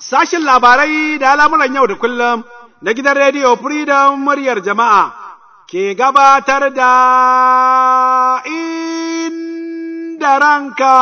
Sashin labarai da al'amuran yau da kullum na gidan rediyo Freedom muryar jama'a ke gabatar da inda ranka.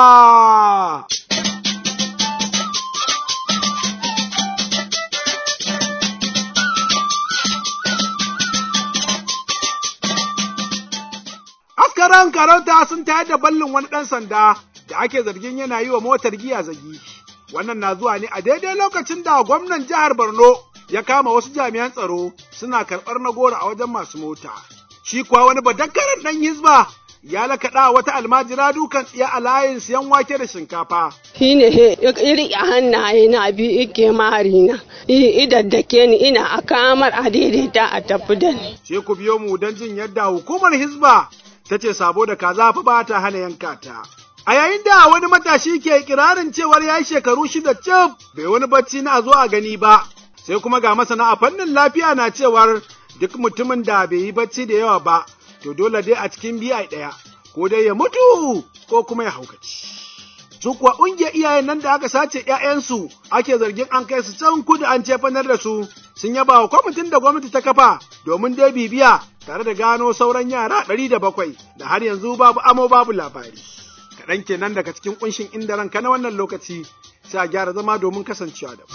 Askaran karauta sun tayar da ballin wani ɗan sanda da ake zargin yana yi wa motar giya zagi. Wannan na zuwa ne a daidai lokacin da gwamnan jihar Borno ya kama wasu jami'an tsaro suna karɓar na goro a wajen masu mota. Shi kuwa wani badakkaran ɗan hizba ya lakaɗa wata almajira dukan tsiya a layin siyan wake da shinkafa. Shi ne he ya riƙe hannaye na biyu ike mari na. Idaddake ni ina a kamar a daidaita a tafi da ni. Sai ku biyo mu don jin yadda hukumar hizba ta ce sabo da kaza fa ba ta hana yanka ta. A yayin da wani matashi ke kirarin cewar ya yi shekaru shida cif bai wani bacci na zo a gani ba, sai kuma ga masana a fannin lafiya na cewar duk mutumin da bai yi bacci da yawa ba, to dole dai a cikin biya ɗaya, ko dai ya mutu ko kuma ya haukaci. Su kuwa ƙungiyar iyayen nan da aka sace ‘ya'yansu ake zargin an kai su can kudu an cefanar da su, sun yaba wa kwamitin da gwamnati ta kafa domin dai bibiya tare da gano sauran yara ɗari da bakwai da har yanzu babu amo babu labari. kaɗan kenan daga cikin ƙunshin inda ranka na wannan lokaci sai a gyara zama domin kasancewa da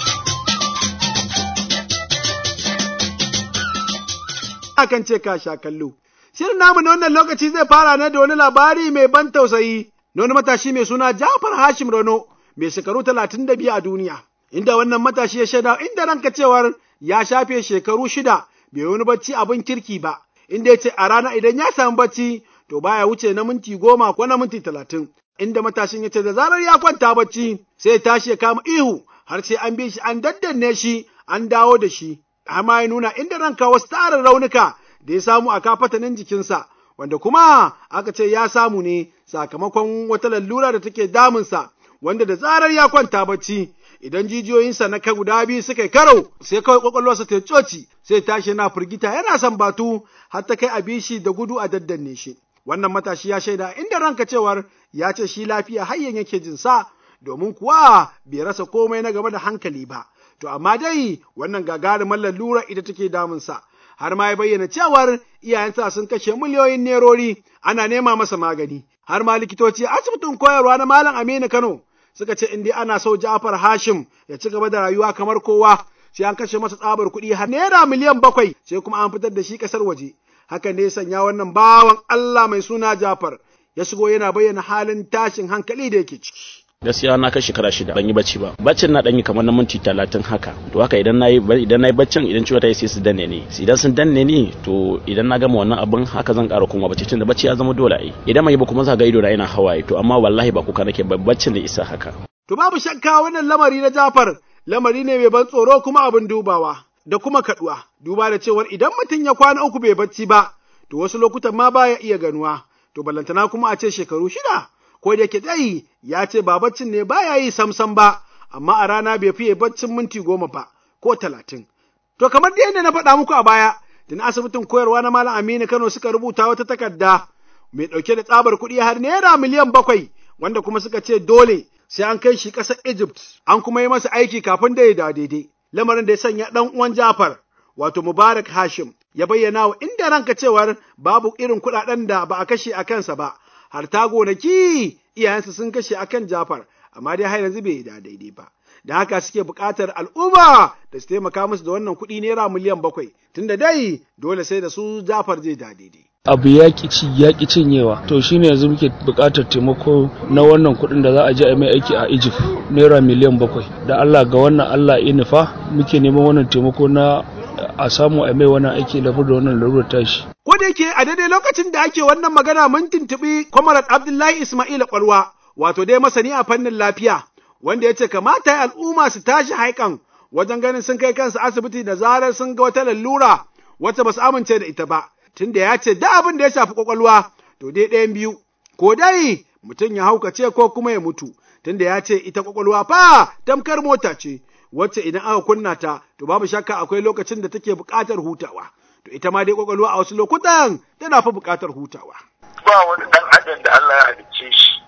Akan ce ka sha kallo. Shirin namu na wannan lokaci zai fara ne da wani labari mai ban tausayi na wani matashi mai suna Jafar Hashim Rano mai shekaru talatin da biyu a duniya. Inda wannan matashi ya shaida inda ranka cewar ya shafe shekaru shida bai wani bacci abin kirki ba, inda ya ce a rana idan ya samu bacci to baya wuce na minti goma ko na minti talatin. Inda matashin ya ce da zarar ya kwanta bacci sai ya tashi ya kama ihu har sai an bi shi an daddanne shi an dawo da shi. Amma ya nuna inda ranka wasu tarin raunuka da ya samu a kafatanin jikinsa wanda kuma aka ce ya samu ne sakamakon wata lallura da take damunsa wanda da zarar ya kwanta bacci idan jijiyoyinsa na kai guda biyu suka yi karo sai kawai kwakwalwarsa ta coci sai tashi yana firgita yana son batu har ta kai a bishi da gudu a daddanne shi. wannan matashi ya shaida inda ranka cewar ya ce shi lafiya hayyan yake jin sa domin kuwa bai rasa komai na game da hankali ba to amma dai wannan gagarumar lalura ita take damunsa har ma ya bayyana cewar iyayensa sun kashe miliyoyin nerori ana nema masa magani har ma likitoci asibitin koyarwa na malam Aminu Kano suka ce in dai ana so Ja'far Hashim ya ci gaba da rayuwa kamar kowa sai an kashe masa tsabar kuɗi har naira miliyan bakwai sai kuma an fitar da shi ƙasar waje hakan ne ya sanya wannan bawan Allah mai suna Jafar ya shigo yana bayyana halin tashin hankali da yake ciki. gaskiya na kai shekara shida ban yi bacci ba baccin na dan yi kamar na minti talatin haka to haka idan nayi idan nayi baccin idan ciwo ta yi sai su danne ni idan sun danne ni to idan na gama wannan abin haka zan ƙara kuma bacci tunda bacci ya zama dole ai idan mai ba kuma za ga ido na ina hawaye to amma wallahi ba kuka nake ba baccin da isa haka to babu shakka wannan lamari na Jafar lamari ne mai ban tsoro kuma abin dubawa da kuma kaduwa duba da cewar idan mutum ya kwana uku bai bacci ba to wasu lokutan ma baya iya ganuwa to ballantana kuma a ce shekaru shida ko da yake dai ya ce ba baccin ne baya yi samsam ba amma a rana bai fiye baccin minti goma ba ko talatin to kamar da yadda na faɗa muku a baya da na asibitin koyarwa na malam Aminu Kano suka rubuta wata takarda mai ɗauke da tsabar kuɗi har naira miliyan bakwai wanda kuma suka ce dole sai an kai shi ƙasar Egypt an kuma yi masa aiki kafin da ya da daidai lamarin da ya sanya ɗan uwan Jafar wato Mubarak Hashim ya bayyana wa inda ranka cewar babu irin kuɗaɗen da ba a kashe a kansa ba, har ta gonaki iyayensa sun kashe a kan Jafar, amma dai har yanzu bai da daidai ba. Da haka suke buƙatar al'umma da su taimaka musu da wannan kuɗi naira miliyan bakwai, tunda dai dole sai da su Jafar zai da daidai. abu ya ci ya cinyewa to shine yanzu muke buƙatar taimako na wannan kuɗin da za a je a mai aiki a Egypt naira miliyan bakwai da Allah ga wannan Allah ya nufa muke neman wannan taimako na a samu a mai wannan aiki da da wannan larurar tashi. Ko da yake a daidai lokacin da ake wannan magana mun tuntuɓi Kwamarat Abdullahi Ismail Kwalwa wato dai masani a fannin lafiya wanda ya ce kamata ya al'umma su tashi haikan wajen ganin sun kai kansu asibiti da zarar sun ga wata lalura wacce ba su amince da ita ba. Tunda ya ce da abin da ya shafi kwakwalwa to dai ɗayan biyu ko dai mutum ya haukace ko kuma ya mutu tunda ya ce ita kwakwalwa fa tamkar mota ce wacce idan aka kunna ta to babu shakka akwai lokacin da take buƙatar hutawa to ita ma dai kwakwalwa a wasu lokutan tana fa buƙatar hutawa ba wani dan adam da Allah ya halicce shi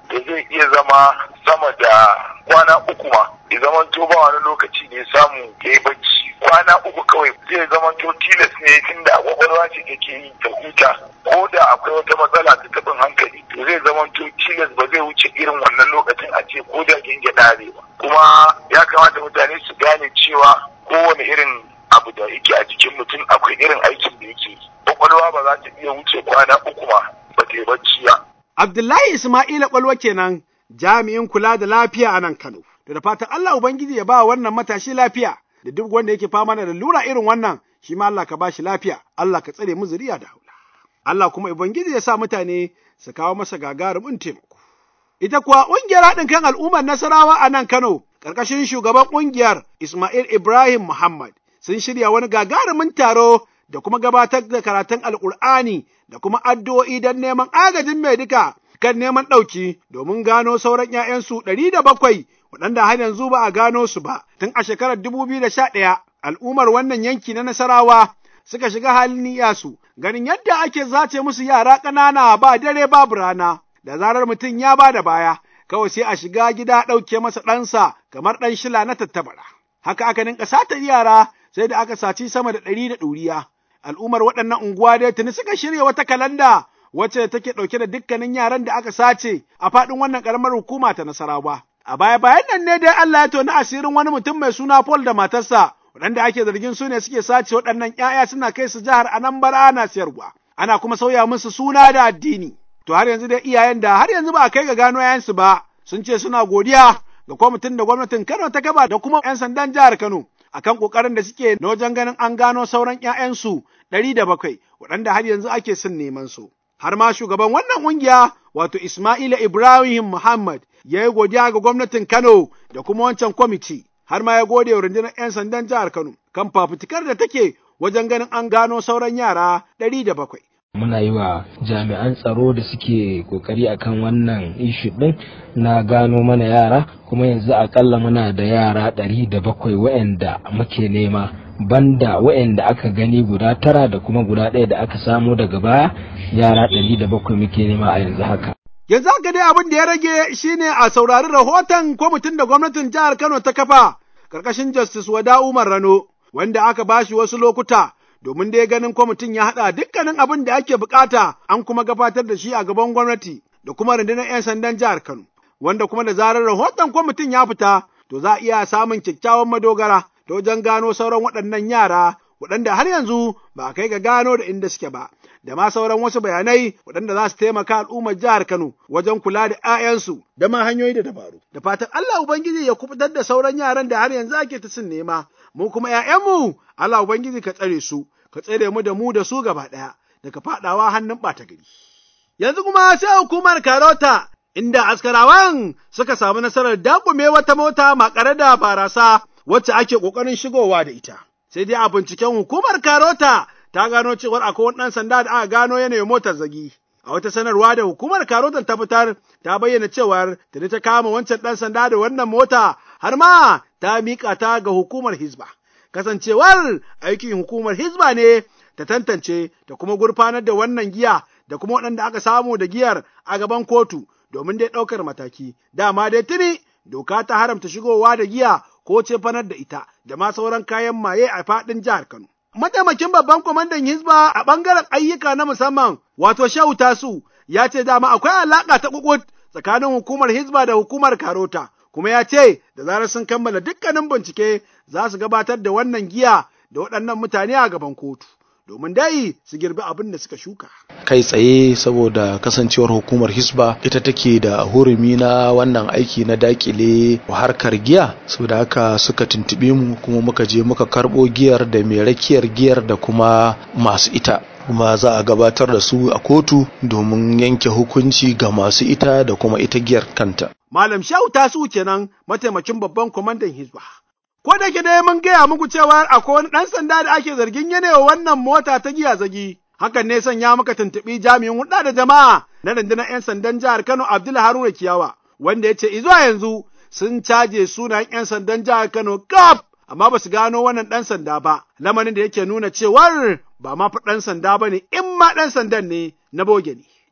da zai iya zama sama da kwana uku ma ya zama to ba wani lokaci ne samu ya yi bacci kwana uku kawai zai zama to tilas ne tun da kwakwalwa ce take yi ta huta ko da akwai wata matsala ta taɓin hankali to zai zama to tilas ba zai wuce irin wannan lokacin a ce ko da gingida ne ba kuma ya kamata mutane su gane cewa kowane irin abu da yake a jikin mutum akwai irin aikin da yake yi kwakwalwa ba za ta iya wuce kwana uku ma ba ta yi bacci ba. Abdullahi Ismaila Kwalwa kenan jami'in kula da lafiya a nan Kano. Da da fatan Allah Ubangiji ya ba wannan matashi lafiya da duk wanda yake fama da lura irin wannan shi ma Allah ka ba shi lafiya, Allah ka tsare mu zuriya da haula. Allah kuma Ubangiji ya sa mutane su kawo masa gagarumin taimako. Ita kuwa ƙungiyar haɗin kan al'ummar Nasarawa a nan Kano, ƙarƙashin shugaban ƙungiyar Ismail Ibrahim Muhammad, sun shirya wani gagarumin taro da kuma gabatar da karatun Alƙur'ani da kuma addu'o'i don neman agajin mai duka kan neman ɗauki domin gano sauran ‘ya'yansu ɗari da bakwai waɗanda har yanzu ba a gano su ba tun a shekarar dubu biyu da sha ɗaya al'ummar wannan yanki na Nasarawa suka shiga halin niyasu ganin yadda ake zace musu yara ƙanana ba dare babu rana da zarar mutum ya ba da baya kawai sai a shiga gida ɗauke masa ɗansa kamar ɗan shila na tattabara haka aka ninka satar yara sai da aka saci sama da ɗari da ɗuriya al'ummar waɗannan unguwa dai tuni suka shirya wata kalanda wacce take ɗauke da dukkanin yaran da aka sace a faɗin wannan ƙaramar hukuma ta Nasarawa. A baya bayan nan ne dai Allah ya toni asirin wani mutum mai suna Paul da matarsa waɗanda ake zargin su ne suke sace waɗannan ‘ya'ya suna kai su jihar Anambra ana siyarwa. Ana kuma sauya musu suna da addini. To har yanzu dai iyayen da har yanzu ba a kai ga gano ‘ya'yansu ba sun ce suna godiya ga kwamitin da gwamnatin Kano ta gaba da kuma ‘yan sandan jihar Kano. akan ƙoƙarin da suke na wajen ganin an gano sauran ‘ya'yansu ɗari da bakwai waɗanda har yanzu ake son neman su. Har ma shugaban wannan ƙungiya wato Ismaila Ibrahim Muhammad ya yi godiya ga gwamnatin Kano da kuma wancan kwamiti, har ma ya gode wa rundunar ‘yan sandan jihar Kano kan fafutukar da take wajen ganin an gano sauran yara ɗari da bakwai. muna yi wa jami'an tsaro da suke kokari akan wannan ishu din na gano mana yara kuma yanzu akalla muna da yara ɗari da bakwai wa'anda muke nema banda wa'anda aka gani guda tara da kuma guda ɗaya da aka samo daga baya yara ɗari da bakwai muke nema a yanzu haka Yanzu haka dai abin da ya rage shine a saurari rahoton kwamitin da gwamnatin jihar Kano ta kafa ƙarƙashin Justice Wada Umar Rano wanda aka bashi wasu lokuta domin dai ganin kwamitin ya haɗa dukkanin abin da ake bukata an kuma gabatar da shi a gaban gwamnati da kuma rundunar 'yan sandan jihar Kano, wanda kuma da zarar rahoton kwamitin ya fita, to za a iya samun kyakkyawan madogara ta wajen gano sauran waɗannan yara waɗanda har yanzu ba a kai ga gano da inda suke ba, da ma sauran wasu bayanai waɗanda za su taimaka al'ummar jihar Kano wajen kula da 'ya'yansu da ma hanyoyi da dabaru. Da fatan Allah Ubangiji ya kubutar da sauran yaran da har yanzu ake ta sin nema, mu kuma ‘ya'yanmu Allah Ubangiji ka tsare su, ka tsare mu da mu da su gaba ɗaya daga faɗawa hannun ɓata gari. Yanzu kuma sai hukumar Karota inda askarawan suka samu nasarar dakume wata mota makare da barasa wacce ake ƙoƙarin shigowa da ita. Sai dai a binciken hukumar Karota ta gano cewar akwai wani ɗan sanda da aka gano yanayin motar zagi. A wata sanarwa da hukumar Karotan ta fitar ta bayyana cewar tuni ta kama wancan ɗan sanda da wannan mota har ma ta miƙa ta ga hukumar Hizba. Kasancewar aikin hukumar Hizba ne ta tantance da kuma gurfanar da wannan giya da kuma waɗanda aka samu da giyar a gaban kotu domin dai ɗaukar mataki. Dama dai tuni doka ta haramta shigowa da giya ko cefanar da ita da ma sauran kayan maye a faɗin jihar Kano. Mataimakin babban kwamandan Hizba a ɓangaren ayyuka na musamman wato Shehu Tasu ya ce dama akwai alaƙa ta kukut tsakanin hukumar Hizba da hukumar Karota. kuma ya ce da zarar sun kammala dukkanin bincike za su gabatar da wannan giya da waɗannan mutane a gaban kotu. domin dai su girbi abin da suka shuka. Kai tsaye saboda kasancewar hukumar Hisba ita take da hurumi na wannan aiki na dakile harkar giya, saboda haka suka tuntube mu kuma muka je muka karɓo giyar da mai rakiyar giyar da kuma masu ita. kuma za a gabatar da su a kotu domin yanke hukunci ga masu ita da kuma ita giyar kanta. Malam Shehu Tasu kenan mataimakin babban kwamandan Hizba. Ko da ke dai mun gaya muku cewa akwai wani ɗan sanda da ake zargin yanewa wannan mota ta giya zagi. Hakan ne sanya muka tuntuɓi jami'in hulɗa da jama'a na rundunar 'yan sandan jihar Kano Abdul Haruna Kiyawa, wanda ya ce izuwa yanzu sun caje sunayen 'yan sandan jihar Kano kaf amma ba su gano wannan ɗan sanda ba, lamarin da yake nuna cewar ba ma fi ɗan sanda ba ne in ma ɗan sandan ne na boge ne.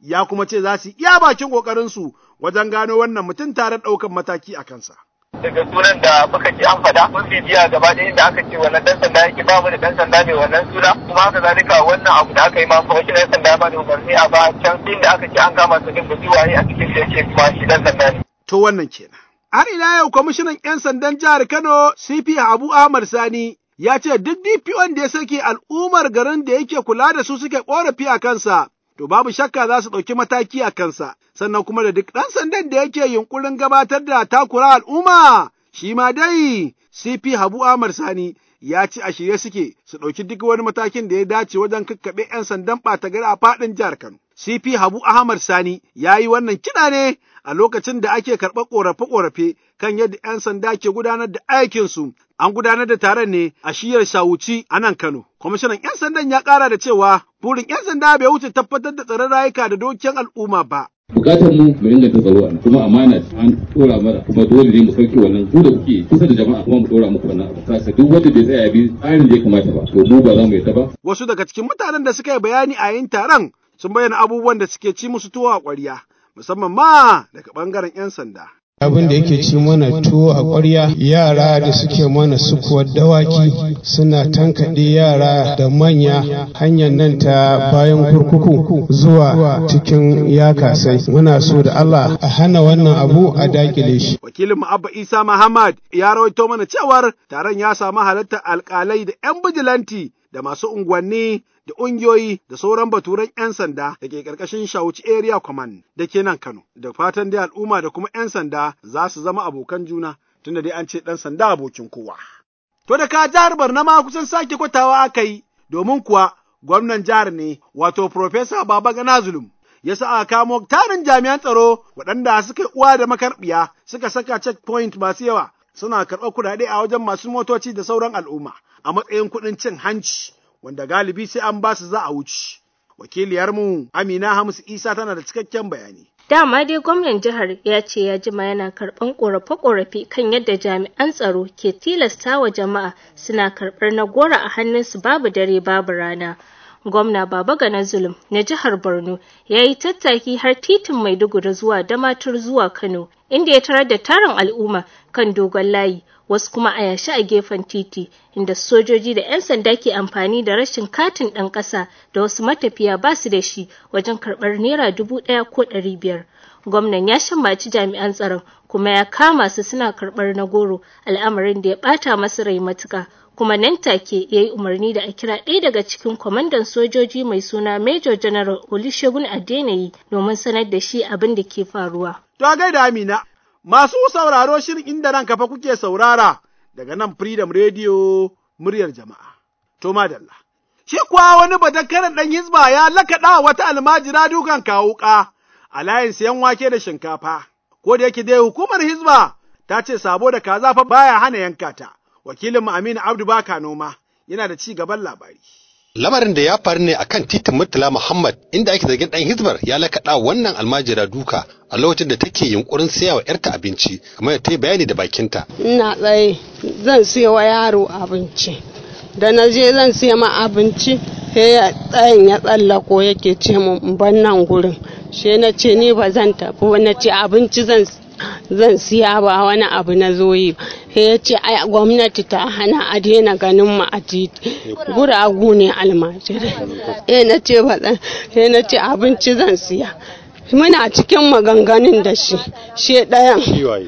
ya kuma ce za su iya bakin ƙoƙarinsu wajen gano wannan mutum tare ɗaukan mataki a kansa. daga sunan da muka ji an faɗa mun bibiya gaba da inda aka ce wannan dan sanda yake ba mu da dan sanda mai wannan suna kuma haka zalika wannan abu da aka yi ma kuma shi dan sanda ya ba da umarni a ba can inda aka ce an kama su din ba waye a cikin da yake kuma shi dan sanda ne. To wannan kenan. Har ila yau kwamishinan 'yan sandan jihar Kano CP Abu Ahmad Sani ya ce duk DPO da ya sake al'ummar garin da yake kula da su suke ƙorafi a kansa to babu shakka za su ɗauki mataki a kansa, sannan kuma da duk ɗan sandan da yake yunkurin gabatar da takura al'umma, shi ma dai CP Habu Ahmad Sani ya ci a shirye suke su ɗauki duk wani matakin da ya dace wajen kakkaɓe ‘yan sandan ɓata gari a faɗin jihar Kano. CP Habu Ahmad Sani ya yi wannan kiɗa ne a lokacin da ake karɓar ƙorafe-ƙorafe kan yadda ‘yan sanda ke gudanar da aikinsu. An gudanar da taron ne a shiyar Shawuci a nan Kano. Kwamishinan ‘yan sandan ya ƙara da cewa burin ‘yan sanda bai wuce tabbatar da tsaron rayuka da dokin al'umma ba. bukatar mu mu inganta tsaro a kuma amana an dora mana kuma dole ne mu sauke wannan ku da kuke kusa da jama'a kuma mu dora muku wannan abu kasa duk wanda bai tsaya bi tsarin da ya kamata ba to mu ba za mu yadda ba Wasu daga cikin mutanen da suka yi bayani a yin taron sun bayyana abubuwan da suke ci musu tuwo a ƙwarya musamman ma daga ɓangaren 'yan sanda. abin da yake ci mana tuwo a ƙwarya yara da suke mana sukuwar dawaki suna tankaɗe yara da manya hanyar nan ta bayan kurkuku zuwa cikin yakasai muna so da Allah a hana wannan abu a dakile shi Wakilin mu Abba Isa Muhammad ya rawaito mana cewar taron ya samu halartar alƙalai da 'yan bijilanti da masu unguwanni da ƙungiyoyi da sauran baturan 'yan sanda da ke ƙarƙashin Shawuci Area Command da ke nan Kano. Da fatan dai al'umma da kuma 'yan sanda za su zama abokan juna tunda dai an ce ɗan sanda abokin kowa. To da ka jihar Barna ma kusan sake kwatawa aka yi domin kuwa gwamnan jihar ne wato Profesa Baba Gana Zulum. Ya sa aka kamo tarin jami'an tsaro waɗanda suka yi uwa da makarɓiya suka saka checkpoint masu yawa suna karɓar kuɗaɗe a wajen masu motoci da sauran al'umma a matsayin kuɗin cin hanci wanda galibi sai an ba su za a wuce. Wakiliyarmu Amina Hamisu Isa tana da cikakken bayani. Dama dai gwamnan jihar ya ce ya jima yana karɓan ƙorafe-ƙorafe kan yadda jami'an tsaro ke tilasta wa jama'a suna karɓar na gora a hannunsu babu dare babu rana. Gwamna Baba Gana Zulum na jihar Borno ya yi tattaki har titin Maiduguri zuwa Damatur zuwa Kano, inda ya tarar da tarin al'umma kan dogon layi, wasu kuma a yashi a gefen titi, inda sojoji da 'yan sanda ke amfani da rashin katin ɗan ƙasa da wasu matafiya ba su da shi wajen karɓar naira dubu ɗaya ko ɗari biyar. Gwamnan ya shammaci jami'an tsaron kuma ya kama su suna karɓar na goro al'amarin da ya ɓata masu rai matuka. kuma nan take ya yi umarni da a kira ɗaya daga cikin kwamandan sojoji mai suna Major General Olusegun Adeneyi domin sanar da shi abin da ke faruwa. To gaida Amina, masu sauraro shirin inda nan kafa kuke saurara daga nan Freedom Radio muryar jama'a. To madalla. Shi kuwa wani badakkaran ɗan hizba ya lakaɗa wata almajira dukan kawuka a layin siyan wake da shinkafa. Ko da yake dai hukumar hizba ta ce sabo da kaza fa baya hana yanka ta. Wakilin Aminu Abdu Baka noma yana da ci gaban labari. Lamarin da ya faru ne akan titin Murtala Muhammad inda ake zargin ɗan Hizbar ya lakaɗa wannan almajira duka a lokacin da take yunkurin siya wa ‘yarta abinci kamar da ta yi bayani da bakinta. Ina tsaye zan siya wa yaro abinci. Da na je zan siya ma abinci sai ya tsayin ya tsallako yake ce mun ban nan gurin. She na ce ni ba zan tafi ba na ce abinci zan zan siya ba wani abu na zoyi sai ya ce ai gwamnati ta hana a daina ganin mu a titi guragu ne almajirai eh na ce ba sai na ce abinci zan siya muna cikin maganganun da shi she ɗayan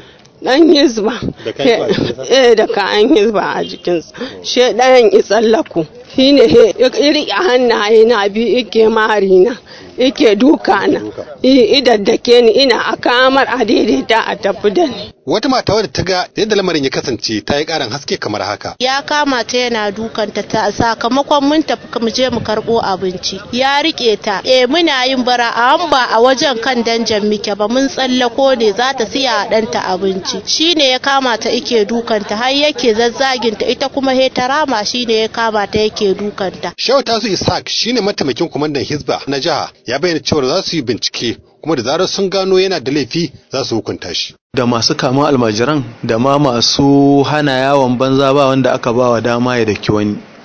dan hizba eh da kayan hizba a jikinsa she ɗayan ya tsallako shine ya riƙe hannaye na biyu ike mari na yake duka na idaddake ni ina a kamar a daidaita a tafi da ni Wata mata wadda ta ga yadda lamarin ya kasance ta yi ƙarin haske kamar haka. ya kama ta yana dukanta ta sakamakon mun tafi mu je mu karbo abinci ya rike ta eh muna yin bara a ba a wajen kan danjan muke ba mun tsallako ne za ta siya a ɗanta abinci shine ya kama ta ike dukanta har yake zazzaginta ita kuma he ta rama shine ya kama ta yake dukanta Shehu Tasu Ishaq shine mataimakin kwamandan Hizba na jiha ya bayyana cewa za su yi bincike kuma da zarar sun gano yana da laifi za su hukunta shi. da masu kama almajiran da ma masu hana yawon banza ba wanda aka ba wa dama ya daki wani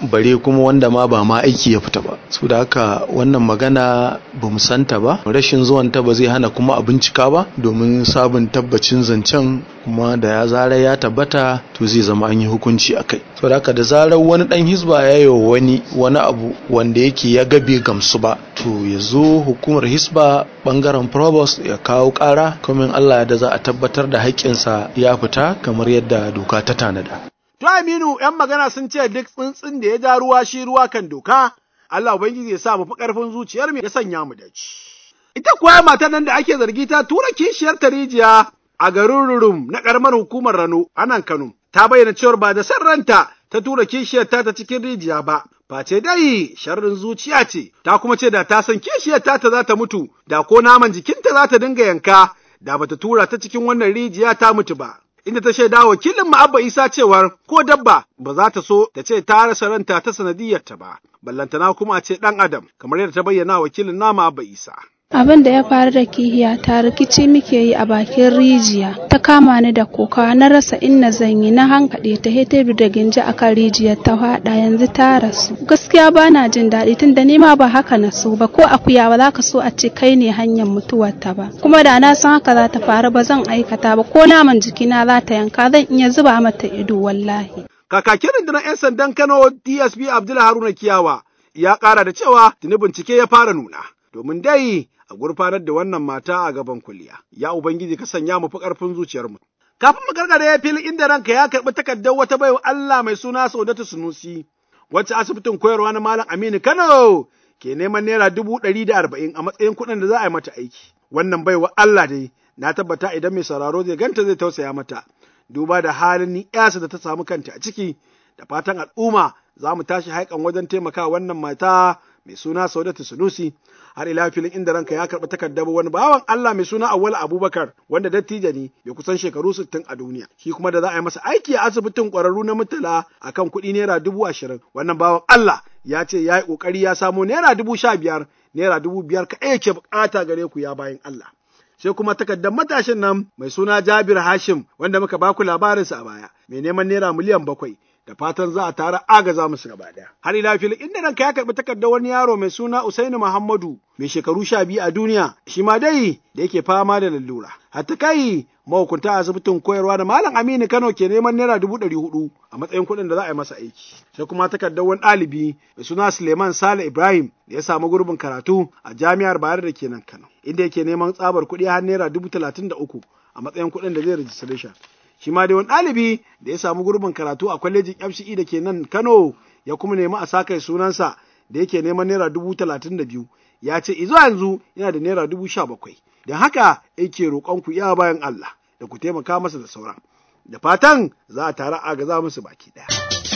bare kuma wanda ma ba ma aiki ya fita ba su da haka wannan magana ba mu santa ba rashin zuwanta ba zai hana kuma a bincika ba domin sabon tabbacin zancen kuma da ya zarar ya tabbata to zai zama an yi hukunci a kai to da haka da zarar wani dan hisba ya yi wani wani abu wanda yake ya gabe gamsu ba to ya zo hukumar hisba bangaren provost ya kawo kara kuma Allah da za a tabbatar da haƙƙinsa ya fita kamar yadda doka ta tanada To Aminu ‘yan magana sun ce duk tsuntsun da ya ja ruwa shi ruwa kan doka, Allah Ubangiji ya sa mu fi ƙarfin zuciyar mu ya sanya mu da ci. Ita kuwa matar nan da ake zargi ta tura kishiyar ta rijiya a garin Rurum na ƙaramar hukumar Rano a nan Kano. Ta bayyana cewar ba da san ranta ta tura kishiyar ta ta cikin rijiya ba. Face dai sharrin zuciya ce, ta kuma ce da ta san kishiyar ta ta za ta mutu, da ko naman jikinta za ta dinga yanka, da bata tura ta cikin wannan rijiya ta mutu ba. inda ta shaida wakilin mu Abba Isa cewar ko dabba ba za ta so ta ce ta rasa ranta ta sanadiyar ta ba, ballantana kuma ce ɗan Adam, kamar yadda ta bayyana wakilin nama Abba Isa. abin da ya faru da kihiya ta rikici muke yi a bakin rijiya ta kama ni da kokawa na rasa inna zan yi na hankaɗe ta heteru da ginji a kan rijiyar ta haɗa yanzu ta rasu gaskiya ba na jin daɗi tun da nima ba haka na so ba ko akuya ba za ka so a ce kai ne hanyar mutuwar ta ba kuma da na san haka za ta faru ba zan aikata ba ko naman jikina za ta yanka zan iya zuba mata ido wallahi Kakakin rundunar 'yan sandan Kano DSP Abdullahi Haruna Kiyawa ya ƙara da cewa tuni bincike ya fara nuna. Domin dai a gurfanar da wannan mata a gaban kuliya. Ya Ubangiji ka sanya mu fi ƙarfin zuciyarmu. Kafin mu gargare ya fili inda ranka ya karɓi takardar wata baiwa Allah mai suna Saudatu Sunusi, wacce asibitin koyarwa na Malam Aminu Kano ke neman naira dubu ɗari da arba'in a matsayin kuɗin da za a yi mata aiki. Wannan baiwa Allah dai na tabbata idan mai sauraro zai ganta zai tausaya mata. Duba da halin ni da ta samu kanta a ciki, da fatan al'umma za mu tashi haikan wajen taimaka wannan mata mai suna Saudatu Sunusi har ila filin inda ranka ya karɓi takardar wani bawan Allah mai suna Awwal Abubakar wanda dattijo ne mai kusan shekaru sittin a duniya shi kuma da za a yi masa aiki a asibitin ƙwararru na mutala akan kuɗi naira dubu ashirin wannan bawan Allah ya ce ya yi ƙoƙari ya samo naira dubu sha biyar naira dubu biyar ka yake buƙata gare ku ya bayan Allah. sai kuma takardar matashin nan mai suna Jabir Hashim wanda muka baku labarinsa a baya mai neman naira miliyan bakwai da fatan za a tara agaza musu gaba ɗaya. Har ila filin inda ranka ya karɓi takardar wani yaro mai suna Usaini Muhammadu mai shekaru sha biyu a duniya shi ma dai da yake fama da lalura. Hatta kai mahukunta asibitin koyarwa da Malam Aminu Kano ke neman naira dubu ɗari hudu a matsayin kuɗin da za a yi masa aiki. Sai kuma takardar wani ɗalibi mai suna Suleiman Sale Ibrahim da ya samu gurbin karatu a jami'ar Bayero da ke nan Kano. Inda yake neman tsabar kuɗi har naira dubu talatin da uku a matsayin kuɗin da zai registration. shi ma dai wani ɗalibi da ya samu gurbin karatu a kwalejin FCE da ke nan Kano ya kuma nemi a sakai sunansa da yake neman naira dubu talatin da biyu ya ce izo yanzu yana da naira dubu sha bakwai don haka yake roƙon ku iya bayan Allah da ku taimaka masa da sauran da fatan za a tara agaza musu baki ɗaya.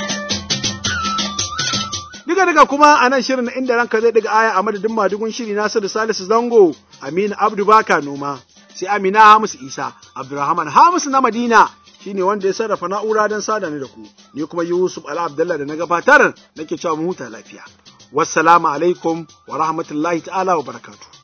Diga daga kuma a nan shirin inda ranka zai daga aya a madadin madugun shiri Nasiru Salisu Zango Aminu Abdu Baka Noma. sai Amina Hamisu Isa, Abdulrahman Hamisu na Madina shine wanda ya sarrafa na'ura don sada ni da ku, ni kuma Yusuf Ala Abdullah da na gabatar nake cewa mu huta lafiya. Wassalamu alaikum wa rahmatullahi ta'ala wa barakatuh.